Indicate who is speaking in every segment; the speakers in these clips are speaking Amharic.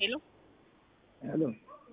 Speaker 1: ሄሎ
Speaker 2: ሄሎ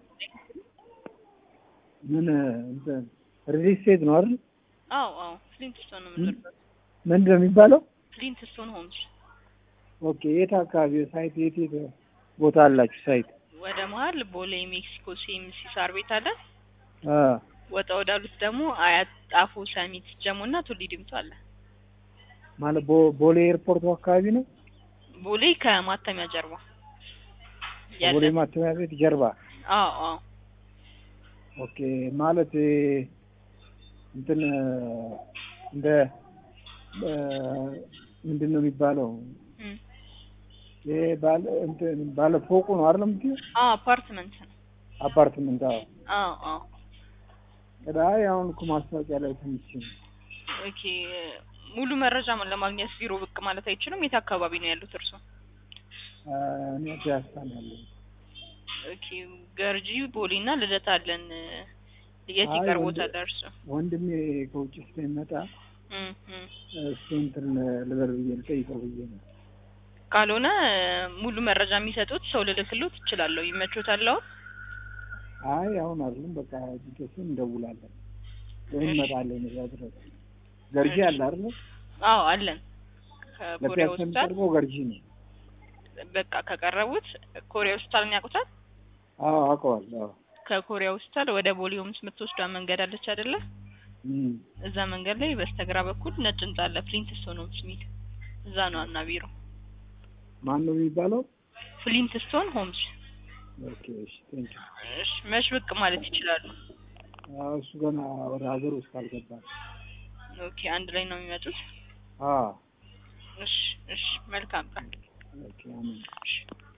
Speaker 2: ምን እንትን ሪል ስቴት ነው አይደል?
Speaker 1: አዎ አዎ ፍሊንት ስቶን ነው የምንኖርበት።
Speaker 2: ምንድን ነው የሚባለው?
Speaker 1: ፍሊንት ስቶን ሆምስ
Speaker 2: ኦኬ የት አካባቢ ሳይት የት የት ቦታ አላችሁ ሳይት?
Speaker 1: ወደ መሀል ቦሌ ሜክሲኮ ሲኤምሲ ሳር ቤት አለ።
Speaker 2: አ
Speaker 1: ወጣ ወዳሉት ደግሞ አያት፣ ጣፎ፣ ሰሚት፣ ጀሞ እና ቱሊ ዲምቱ አለ።
Speaker 2: ማለት ቦ- ቦሌ ኤርፖርቱ አካባቢ ነው።
Speaker 1: ቦሌ ከማተሚያ ጀርባ ያለ
Speaker 2: ቦሌ ማተሚያ ቤት ጀርባ።
Speaker 1: አዎ አዎ
Speaker 2: ኦኬ ማለት እ፣ እንትን እ፣ እንደ እ፣ ምንድን ነው የሚባለው?
Speaker 1: እም።
Speaker 2: ይሄ ባለ እንትን ባለ ፎቁ ነው አይደል የምትይው?
Speaker 1: አዎ አፓርትመንት ነው።
Speaker 2: አፓርትመንት። አዎ
Speaker 1: አዎ አዎ
Speaker 2: ቅዳይ አሁን እኮ ማስታወቂያ ላይ ትንሽ
Speaker 1: ኦኬ ሙሉ መረጃ ለማግኘት ቢሮ ብቅ ማለት አይችሉም? የት አካባቢ ነው ያሉት እርሶ?
Speaker 2: አ፣ እኔ ፒያሳ ነው ያለሁት።
Speaker 1: ኦኬ ገርጂ ቦሌ እና ልደታ አለን። የት
Speaker 2: አይ
Speaker 1: ይቀርቦታል
Speaker 2: ወንድ-
Speaker 1: እርሶ?
Speaker 2: ወንድሜ ከውጭ ስለሚመጣ
Speaker 1: እም እም።
Speaker 2: እሱ እንትን ልበል ብዬ ልጠይቀው ብዬ ነው።
Speaker 1: ካልሆነ ሙሉ መረጃ የሚሰጡት ሰው ልልክሎት እችላለሁ። ይመቾታል አሁን?
Speaker 2: አይ አሁን አይደለም በቃ ጂኬስን እንደውላለን ወይም
Speaker 1: እሺ።
Speaker 2: እንመጣለን እዛ ድረስ። ገርጂ
Speaker 1: እሺ።
Speaker 2: አለ አይደል?
Speaker 1: አዎ አለን። ከኮሪያ
Speaker 2: ለፒያሳ
Speaker 1: ሆስፒታል
Speaker 2: የሚቀርበው ገርጂ ነው።
Speaker 1: በቃ ከቀረቡት ኮሪያ ሆስፒታልን ያውቁታል?
Speaker 2: አዎ አውቀዋለሁ። አዎ
Speaker 1: ከኮሪያ ሆስፒታል ወደ ቦሌ ሆምስ የምትወስዷ መንገድ አለች አይደለ?
Speaker 2: እም።
Speaker 1: እዛ መንገድ ላይ በስተግራ በኩል ነጭ ህንጻ አለ። ፍሊንት ስቶን ሆምስ የሚል እዛ ነው ዋና ቢሮ።
Speaker 2: ማን ነው የሚባለው?
Speaker 1: ፍሊንት ስቶን ሆምስ።
Speaker 2: ኦኬ እሺ ቴንክ
Speaker 1: እሺ መች ብቅ ማለት ይችላሉ?
Speaker 2: አዎ እሱ ገና ወደ ሀገር ውስጥ አልገባም።
Speaker 1: ኦኬ አንድ ላይ ነው የሚመጡት?
Speaker 2: አዎ
Speaker 1: እሺ እሺ መልካም ቀን።
Speaker 2: ኦኬ አሜን።
Speaker 1: እሺ